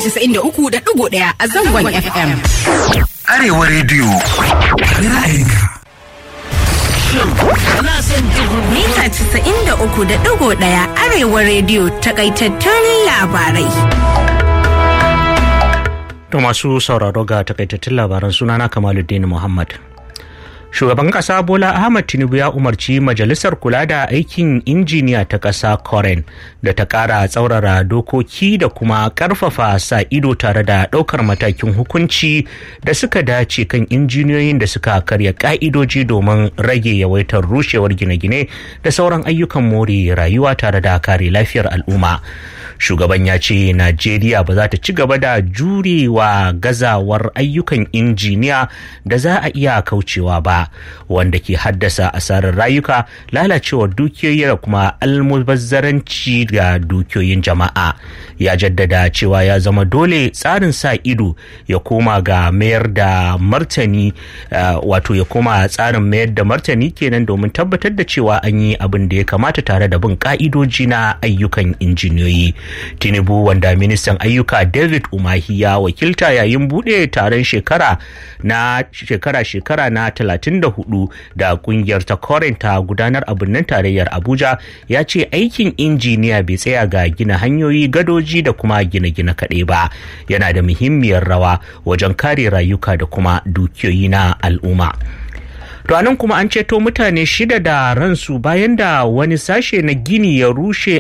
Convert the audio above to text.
93.1 a zangon FM. Arewa rediyo. Ra'ayinka. Mita 93.1 Arewa rediyo takaitattun labarai. To masu sauraro ga takaitattun labaran sunana Kamaluddin Muhammad. Shugaban ƙasa Bola Ahmad Tinubu ya umarci Majalisar Kula da Aikin Injiniya ta ƙasa Koren da ta ƙara tsaurara dokoki da kuma ƙarfafa sa ido tare da ɗaukar matakin hukunci da suka dace kan injiniyoyin da suka karya ƙa'idoji domin rage yawaitar rushewar gine-gine da sauran ayyukan more rayuwa tare da kare lafiyar al'umma. Shugaban ya ce Najeriya ba za ta ci gaba da jurewa gazawar ayyukan injiniya da za a iya kaucewa ba. wanda ke haddasa asarar rayuka lalacewar dukiyoyi da kuma almubazzaranci ga dukiyoyin jama'a ya jaddada cewa ya zama dole tsarin sa ido ya koma ga mayar da martani wato ya koma tsarin mayar da martani kenan domin tabbatar da cewa an yi abin da ya kamata tare da bin ka'idoji na ayyukan injiniyoyi tinubu wanda ministan ayyuka david umahi ya wakilta yayin bude taron shekara na shekara-shekara na 34 da kungiyar ta ta gudanar a birnin tarayyar abuja ya ce aikin injiniya bai tsaya ga gina hanyoyi gadoji da kuma gine-gine kaɗai ba yana da muhimmiyar rawa wajen kare rayuka da kuma dukiyoyi na al'umma To anan kuma an ceto mutane shida da ransu bayan da wani sashe na gini ya rushe